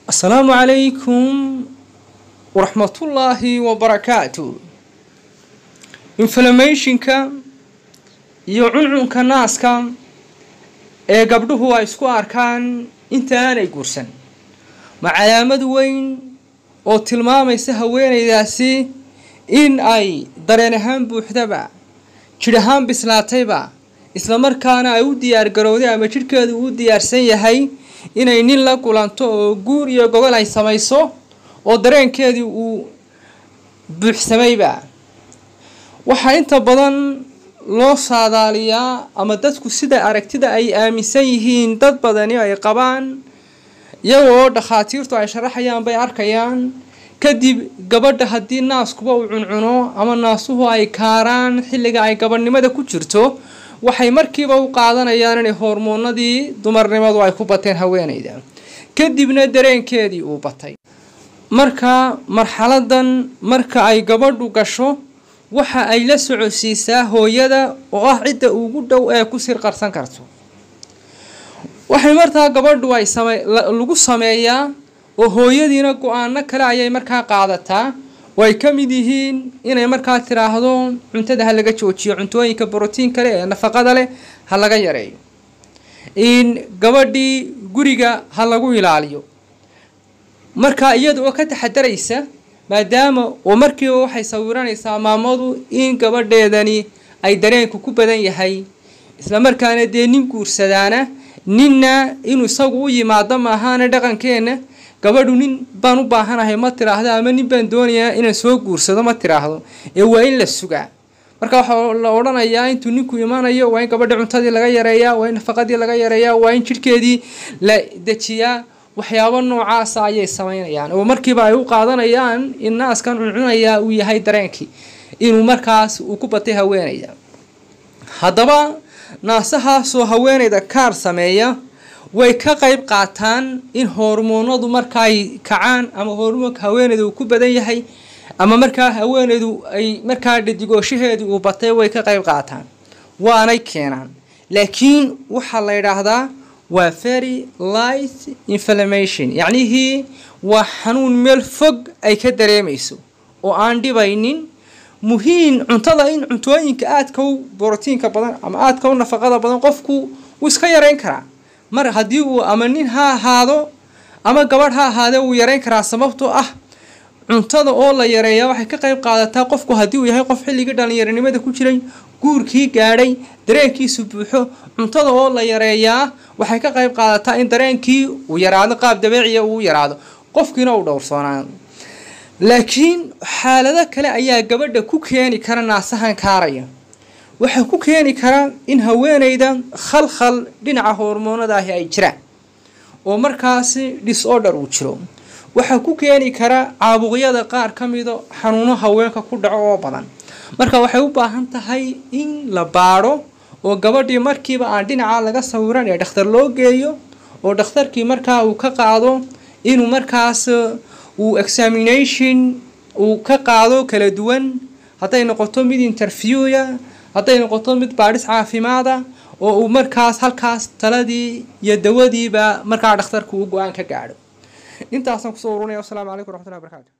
asalaamu calaykum waraxmatullaahi wabarakaatu inflamationka iyo cuncunka naaska ee gabdhuhu ay isku arkaan inta aanay guursan ma calaamad weyn oo tilmaamaysa haweenaydaasi in ay dareen ahaan buuxdaba jidh ahaan bislaatayba islamarkaana ay u diyaar garowday ama jidhkeedu uu diyaarsan yahay inay nin la kulanto oo guur iyo gogol ay samayso oo dareenkeedii uu buuxsamayba waxaa inta badan loo saadaaliyaa ama dadku sida aragtida ay aaminsan yihiin dad badani ay qabaan iyaga oo dhakhaatiirtu ay sharaxayaan bay arkayaan kadib gabadha haddii naaskuba uu cuncuno ama naasuhu ay kaaraan xilliga ay gabadhnimada ku jirto waxay markiiba u qaadanayaan inay hormoonadii dumarnimadu ay ku bateen haweenayda kadibna dareenkeedii uu batay marka marxaladan marka ay gabadhu gasho waxa ay la socodsiisaa hooyada oo ah cidda ugu dhow ee ku sir qarsan karto waxay markaa gabadhu ay same lagu sameeyaa oo hooyadiina go-aano kale ayay markaa qaadataa oo ay ka mid yihiin inay markaa tiraahdo cuntada ha laga joojiyo cuntooyinka brotiin kale ee nafaqada leh ha laga yareeyo in gabadhii guriga ha lagu ilaaliyo markaa iyada oo ka taxadaraysa maadaama oo markiiba waxay sawiranaysaa maamadu in gabadheedani ay dareenku ku badan yahay islamarkaana dee nin guursadaana ninna inuu isagu u yimaado maahaana dhaqankeenna gabadhu nin baan u baahanahay ma tiraahdo ama nin baan doonayaa inaan soo guursado ma tiraahdo ee waa in la sugaa marka waxaa la odhanayaa intuu ninku imanayo waa in gabadha cuntadii laga yareeyaa waa in nafaqadii laga yareeyaa waa in jidhkeedii la dejiyaa waxyaabo noocaasa ayay samaynayaan oo markiiba ay u qaadanayaan in naaskan cuncunayaa uu yahay dareenkii inuu markaas uu ku batay haweenayda haddaba naasahaasoo haweenayda kaar sameeya way ka qayb qaataan in hormoonadu marka ay kacaan ama hormoonka haweeneyda uu ku badan yahay ama markaa haweeneydu ay markaa dhadigooshaheedii uu batay way ka qayb qaataan waanay keenaan laakiin waxaa la yidhaahdaa waa very light inflammation yacnihii waa xanuun meel fog ay ka dareemayso oo aan dhibaynin muhiim cuntada in cuntooyinka aadka u borotiinka badan ama aadka u nafaqada badan qofku wuu iska yareyn karaa mar haddii uu ama nin ha ahaado ama gabadh ha ahaadee wuu yareyn karaa sababtoo ah cuntada oo la yareeyaa waxay ka qayb qaadataa qofku haddii uu yahay qof xilligii dhalinyaronimada ku jiray guurkii gaadhay dareenkiisu buuxo cuntada oo la yareeyaa waxay ka qayb qaadataa in dareenkii uu yaraado qaab dabeeciya uu yaraado qofkiina uu dhowrsoonaado laakiin xaalado kale ayaa gabadha ku keeni kara naasahan kaaraya waxaa ku keeni kara in haweeneyda khalkhal dhinaca hormoonadaahi ay jiraan oo markaasi disorder uu jiro waxaa ku keeni kara caabuqyada qaar ka mido xanuuno haweenka ku dhaco oo badan marka waxay u baahan tahay in la baadho oo gabadhii markiiba aan dhinaca laga sawiran ee dhakhtar loo geeyo oo dhakhtarkii markaa uu ka qaado inuu markaas uu examination uu ka qaado kala duwan hadday noqoto mid interviewya hadday noqoto mid baadhis caafimaada oo uu markaas halkaas taladii iyo dawadiiba markaa dhakhtarku uu go-aan ka gaadho intaasaan kusoo urunaya wasalaamu calaykum waraxmatullahi barakaatu